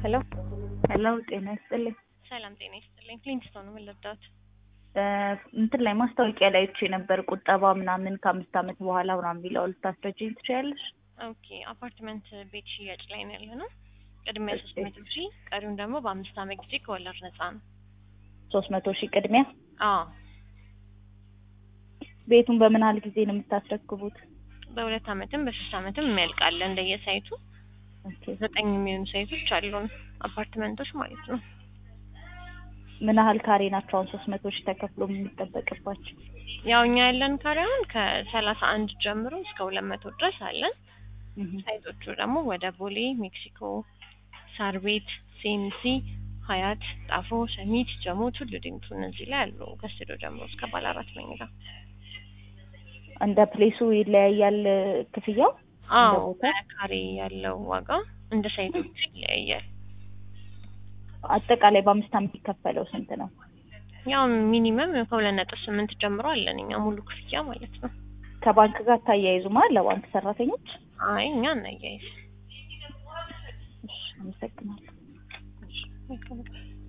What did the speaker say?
ሄሎ ሄሎ ጤና ይስጥልኝ። ሰላም ጤና ይስጥልኝ። ፍሊንትስቶን ነው ምን ልርዳዎት? እንትን ላይ ማስታወቂያ ላይ አይቼ ነበር ቁጠባ ምናምን ከአምስት ዓመት በኋላ ምናምን የሚለው ልታስረጅኝ ትችያለሽ? ኦኬ አፓርትመንት ቤት ሽያጭ ላይ ነው ያለ ነው። ቅድሚያ ሶስት መቶ ሺህ ቀሪውን ደግሞ በአምስት ዓመት ጊዜ ከወለድ ነፃ ነው። ሶስት መቶ ሺህ ቅድሚያ። አዎ ቤቱን በምን ያህል ጊዜ ነው የምታስረክቡት? በሁለት ዓመትም በሶስት ዓመትም የሚያልቃለ እንደየሳይቱ ኦኬ ዘጠኝ የሚሆኑ ሳይቶች አሉን አፓርትመንቶች ማለት ነው። ምን ያህል ካሬ ናቸው አሁን ሶስት መቶ ሺህ ተከፍሎ የሚጠበቅባቸው? ያው እኛ ያለን ካሬ አሁን ከሰላሳ አንድ ጀምሮ እስከ ሁለት መቶ ድረስ አለን። እህ ሳይቶቹ ደግሞ ወደ ቦሌ፣ ሜክሲኮ፣ ሳር ቤት፣ ሴንሲ፣ ሀያት፣ ጣፎ፣ ሰሚት፣ ጀሞ፣ ቱሉ ዲምቱ እነዚህ ላይ አሉ። ከስቱዲዮ ጀምሮ እስከ ባለ አራት መኝታ። እንደ ፕሌሱ ይለያያል ክፍያው? አዎ እንደ ቦታ? በካሬ ያለው ዋጋ እንደ ሳይቶቹ ይለያያል። አጠቃላይ በአምስት ዓመት የሚከፈለው ስንት ነው? ያው ሚኒመም ከሁለት ነጥብ ስምንት ጀምሮ አለን እኛ ሙሉ ክፍያ ማለት ነው። ከባንክ ጋር ታያይዙማ ለባንክ ሰራተኞች? አይ እኛ እናያይዝ እሺ፣ አመሰግናለሁ። መልካም ቀን።